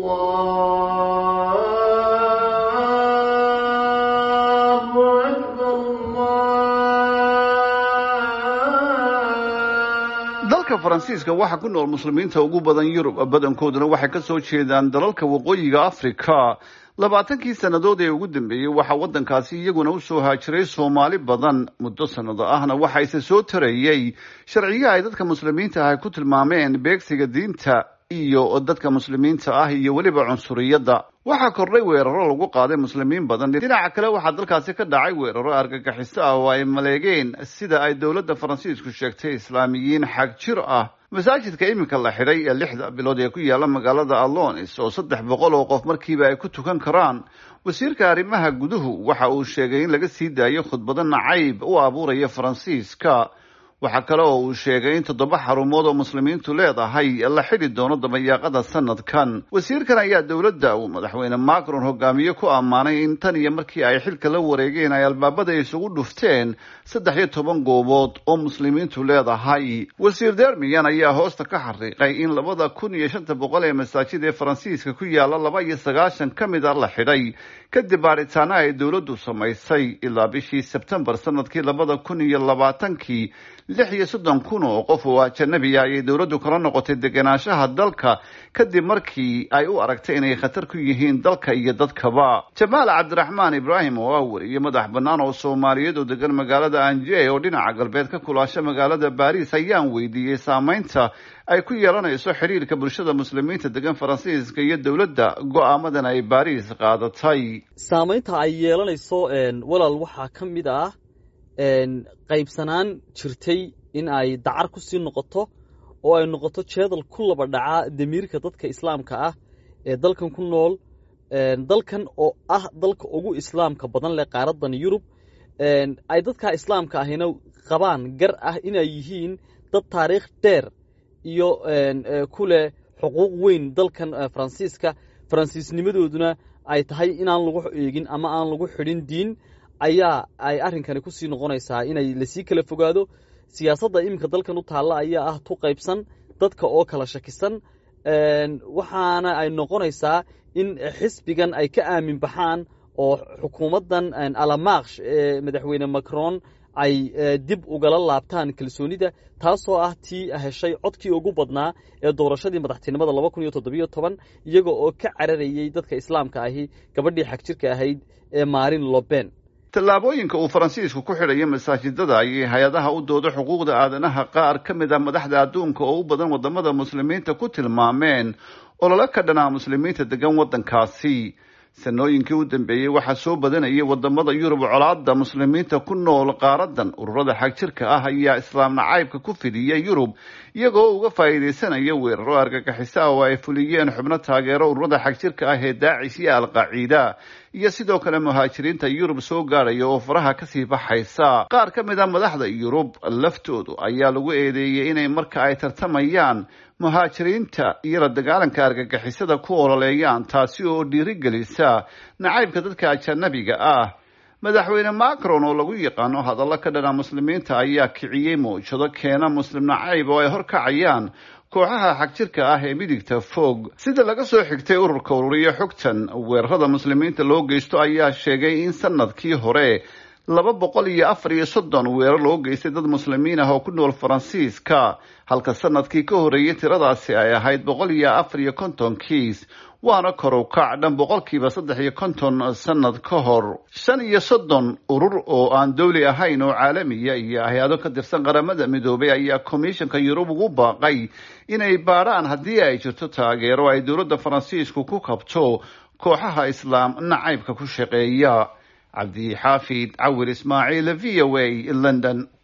dalka faransiiska waxaa ku nool muslimiinta ugu badan yurub badankooduna waxay ka soo jeedaan dalalka waqooyiga afrika labaatankii sannadood ee ugu dambeeyey waxaa waddankaasi iyaguna usoo haajiray soomaali badan muddo sannado ahna waxa ise soo tarayey sharciyaha ay dadka muslimiinta ah ku tilmaameen beegsiga diinta iyo dadka muslimiinta ah iyo weliba cunsuriyadda waxaa kordhay weeraro lagu qaaday muslimiin badan dhinaca kale waxaa dalkaasi ka dhacay weeraro argagixiso ah oo ay maleegeen sida ay dowladda faransiisku sheegtay islaamiyiin xag jir ah masaajidka iminka la xidhay ee lixda bilood ee ku yaala magaalada alonis oo saddex boqol oo qof markiiba ay ku tukan karaan wasiirka arrimaha guduhu waxa uu sheegay in laga sii daayo khudbado nacayb u abuuraya faransiiska waxaa kale oo uu sheegay in toddoba xarumood oo muslimiintu leedahay la xidhi doono dabayaaqada sanadkan wasiirkan ayaa dowladda uu madaxweyne macron hogaamiye ku ammaanay in tan iyo markii ay xilka la wareegeen ay albaabada isugu dhufteen saddex iyo toban goobood oo muslimiintu leedahay wasiir dermiyan ayaa hoosta ka xariiqay in labada kun iyo shanta boqol ee masaajid ee faransiiska ku yaala laba iyo sagaashan ka mid a la xidhay kadib baaritaana ay dowladdu samaysay ilaa bishii sebtembar sanadkii labada kun iyo labaatankii lix iyo soddon kun oo qof oo ajanabiya ayay dowladdu kala noqotay degenaanshaha dalka kadib markii ay u aragtay inay khatar ku yihiin dalka iyo dadkaba jamaal cabdiraxmaan ibraahim oo ah weriye madax bannaan oo soomaaliyeed oo degan magaalada anje oo dhinaca galbeed ka kulaasha magaalada baariis ayaan weydiiyey saameynta ay ku yeelanayso xiriirka bulshada muslimiinta degan faransiiska iyo dowladda go-aamadan ay baariis qaadatay saamaynta ay yeelanayso walaal waxaa ka mid ah qaybsanaan jirtay in ay dacar ku sii noqoto oo ay noqoto jeedal ku laba dhaca damiirka dadka islaamka ah ee dalkan ku nool dalkan oo ah dalka ugu islaamka badan leh qaaradan yurub ay dadka islaamka ahina qabaan gar ah inay yihiin dad taariikh dheer iyo ku leh xuquuq weyn dalkan faransiiska faransiisnimadooduna ay tahay inaan lagu eegin ama aan lagu xidhin diin ayaa ay arrinkani ku sii noqonaysaa inay lasii kala fogaado siyaasadda iminka dalkan u taalla ayaa ah tu qaybsan dadka oo kala shakisan waxaana ay noqonaysaa in xisbigan ay ka aamin baxaan oo xukuumaddan alamaksh ee madaxweyne macron ay dib ugala laabtaan kalsoonida taasoo ah tii heshay codkii ugu badnaa ee doorashadii madaxtinimada laba kun iyo toddobiyo toban iyaga oo ka cararayey dadka islaamka ahi gabadhii xagjirka ahayd ee maarin loben tallaabooyinka uu faransiisku ku xidhayo masaajidada ayay hay-adaha u dooda xuquuqda aadanaha qaar ka mid ah madaxda adduunka oo u badan wadamada muslimiinta ku tilmaameen olole ka dhanaa muslimiinta degan waddankaasi sanooyinkii u dambeeyey waxaa soo badanayay wadamada yurub colaada muslimiinta ku nool qaaradan ururada xagjirka ah ayaa islaam nacaybka ku fidiyay yurub iyagoo uga faa'iidaysanaya weeraro argagixiso ah oo ay fuliyeen xubno taageero ururada xagjirka ah ee daacish iyo alqaciida iyo sidoo kale muhaajiriinta yurub soo gaadhaya oo faraha kasii baxaysa qaar ka mid a madaxda yurub laftoodu ayaa lagu eedeeyey inay marka ay tartamayaan muhaajiriinta iyo la dagaalanka argagixisada ku ololeeyaan taasi oo dhiirigelisa nacaybka dadka ajanabiga ah madaxweyne macron oo lagu yaqaano hadallo ka dhana muslimiinta ayaa kiciyey mawjado keena muslim nacayb oo ay horkacayaan kooxaha xagjirka ah ee midigta fog sida laga soo xigtay ururka ururiya xogtan weerarada muslimiinta loo geysto ayaa sheegay in sanadkii hore laba boqol iyo afar iyo soddon weerar loo geystay dad muslimiin ah oo ku nool faransiiska halka sanadkii ka horreeyay tiradaasi ay ahayd boqol iyo afar iyo konton kiis waana korow kac dhan boqolkiiba saddex iyo konton sanad ka hor shan iyo soddon urur oo aan dowli ahayn oo caalamiya iyo hay-ado ka tirsan qaramada midoobay ayaa komishanka yurub ugu baaqay inay baadhaan haddii ay jirto taageero ay dowladda faransiisku ku kabto kooxaha islaam nacaybka ku shaqeeya cabdi xaafid cawir ismaaciil v o a london